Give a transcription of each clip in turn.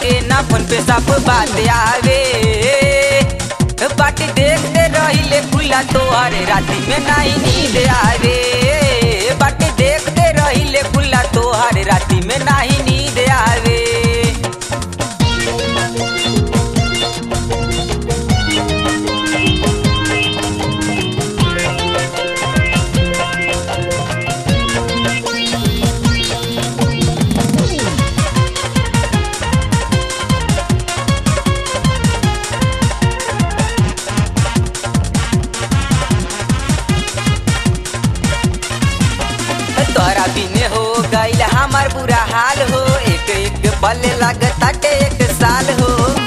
के ना फोन पे सब बात आवे बाटी देखते रहिले खुला तोहर राती में नहीं नींद आवे बाटी देखते रहिले खुला तोहर राती में नहीं नींद आवे तोरा बिने हो गईल हमार बुरा हाल हो एक एक पल लगताटे एक साल हो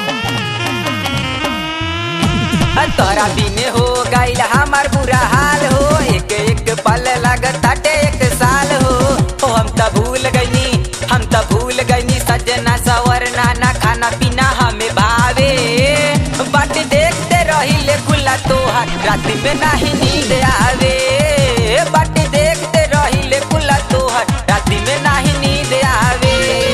तोरा बिने हो गईल हमार बुरा हाल हो एक एक पल लगताटे एक साल हो ओ हम त भूल गईनी हम त भूल गईनी सजना सवरना ना खाना पीना हमें भावे बाट देखते रहिले खुला तोहार रात में नहीं नींद आवे बाट देखते रहिले खुला तोहार रात में नहीं नींद आवे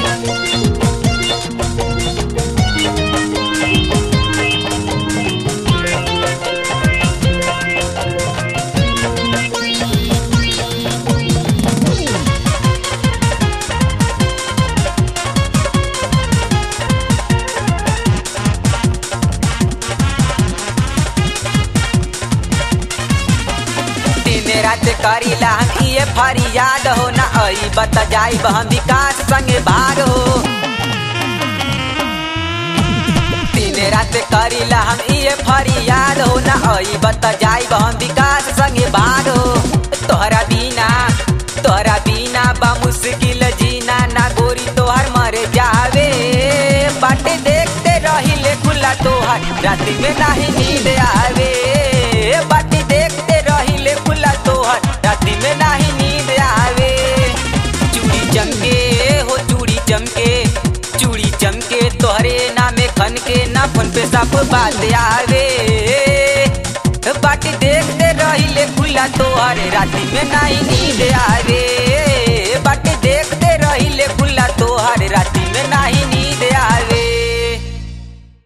दिन रात करीला हम ये फरियाद हो ना आई बत जाई हम विकास संगे भाग हो दिन रात करीला हम ये फरियाद हो ना आई बत जाई हम विकास संगे भाग हो तोहरा बिना तोहरा बिना बा मुश्किल जीना ना गोरी तोहर मर जावे बाटे देखते रहिले खुला तोहर रात में नहीं नींद आवे बाटे देखते रहिले खुला तोहर रात में नहीं नींद आवे चूड़ी चमके हो चूड़ी चमके चूड़ी चमके तोहरे नामे खन के ना फोन पे सब बात आवे बाटी देखते रहिले खुला तोहर राती में नहीं नींद आवे बाटी देखते रहिले खुला तोहर राती में नहीं नींद आवे